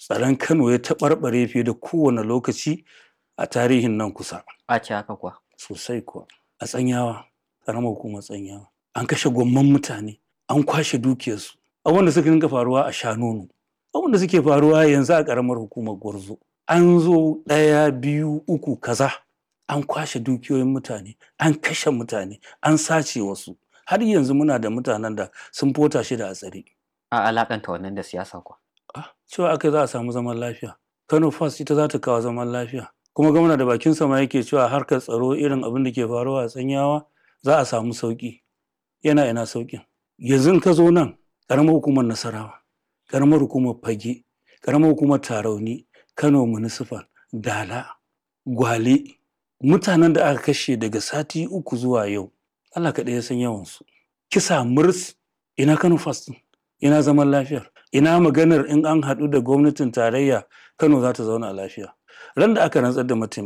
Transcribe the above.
tsaron kano ya taɓarɓare fiye da kowane lokaci a tarihin nan kusa a ce haka kuwa sosai kuwa a tsanyawa ƙaramar hukumar tsanyawa an kashe gwamman mutane an kwashe dukiyarsu abin da suka dinga faruwa a shanonu abin da suke faruwa yanzu a ƙaramar hukumar gwarzo an zo ɗaya biyu uku kaza an kwashe dukiyoyin mutane an kashe mutane an sace wasu har yanzu muna da mutanen da sun fota shi da a tsare a alakanta wannan da siyasa kuwa Ah, cewa aka za a samu zaman lafiya kano fast ita za ta kawo zaman lafiya kuma gwamna da bakin sama yake cewa harkar tsaro irin abin da ke faruwa a tsanyawa za a samu sauki yana ina saukin yanzu in ka zo nan karamar hukumar nasarawa karamar hukumar fage karamar hukumar tarauni kano municipal dala gwale mutanen da aka kashe daga sati uku zuwa yau allah kaɗai ya san yawansu kisa murs ina kano fast ɗin? ina zaman lafiyar ina maganar in an haɗu da gwamnatin tarayya kano za ta zauna lafiya ran da aka rantsar da mataimakin